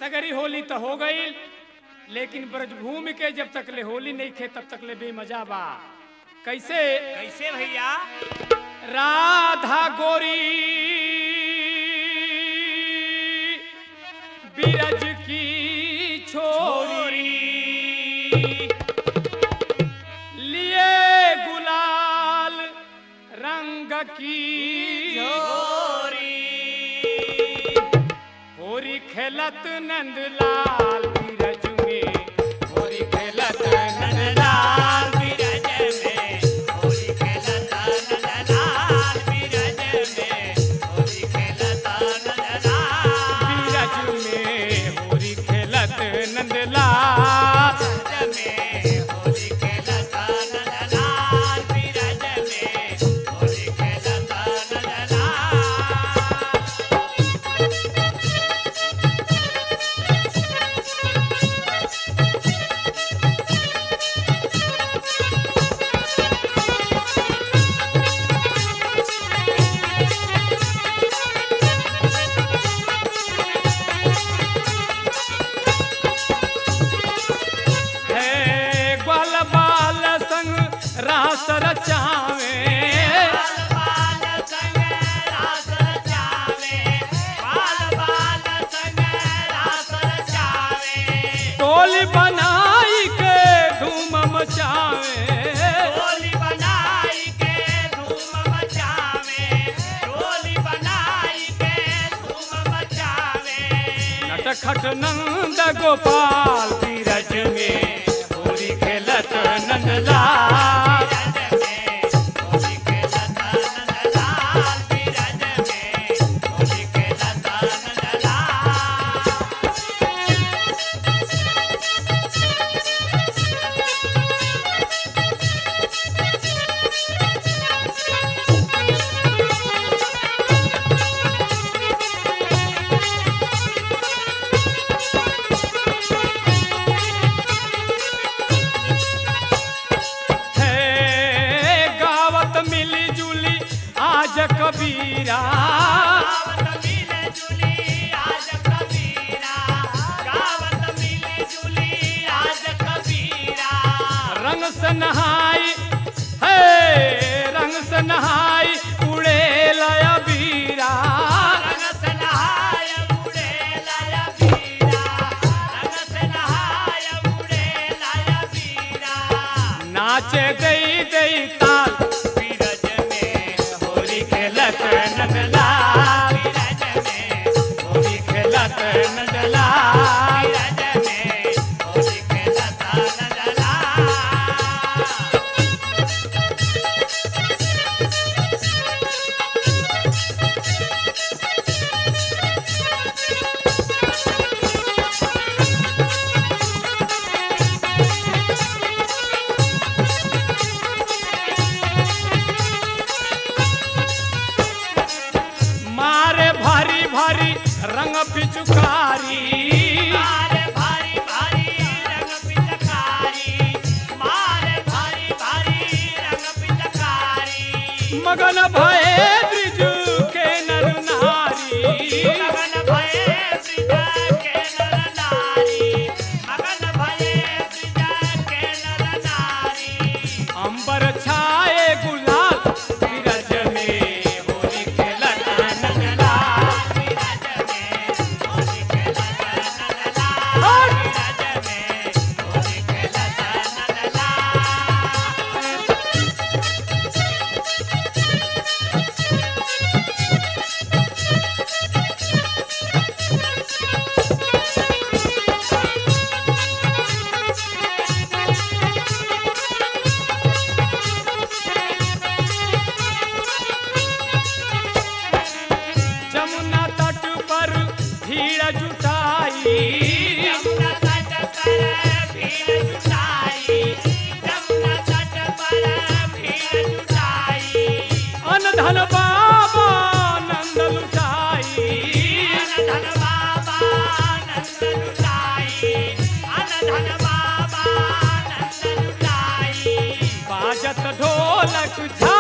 सगरी होली तो हो गई लेकिन ब्रजभूमि के जब तक ले होली नहीं खे तब तक ले बेमजा बा कैसे कैसे भैया राधा गोरी बिरज की छोरी लिए गुलाल रंग की होरी खेलत नंदलाल बिरज में होरी खेलत नंदलाल बिरज में होली खेलता नंदलाल बिरज में होली खेलता नंदलाल बिरज में होरी खेलत नंदलाल बिरज में होली खेलता नंदलाल बिरज में होली खेलता नंदलाल है ग्वाल बाल संग रास रचावे बाल बाल संग रास रचावे बाल बाल संग रास रचावे टोली बनाई के धूम मचावे टोली बनाई के धूम मचावे टोली बनाई के धूम मचावे नटखट नंद गोपाल बीरज में होली खेलत नंदलाल बिरज में होली खेलता नंदलाल बिरज में होली खेलता नंदलाल है गावत मिली जुली आज कबीरा गावत मिले जुली आज कबीरा गावत मिले जुली आज कबीरा रंग से नहाई है रंग से नहाई उड़े लया बीरा रंग से नहाय उड़े लाया बीरा रंग से नहाय उड़े लाया बीरा नाचे दई दई ताल बीरज में होली खेलत नंदलाल बीरज में होली खेलत नंदलाल बीरज में होली खेलता नंदलाल मारे भारी भारी रंग पिचुकारी मारे भारी भारी रंग पिचकारी मारे भारी भारी रंग पिचकारी मगन भये ब्रिज के नर नारी मगन भये ब्रिज के नर नारी मगन भये ब्रिज के नर नारी अंबर छाए गुलाल बिरज में होली खेलत नंदलाल बिरज में होली खेलता नंदलाल बिरज में होली खेलता नंदलाल जमुना तट पर भीड़ जुटाई जमुना तट पर भीड़ जुटाई जमुना तट पर भीड़ जुटाई अन धन बाबा नंद लुटाई अन धन बाबा नंद लुटाई अन धन बाबा नंद लुटाई बाजत ढोलक झा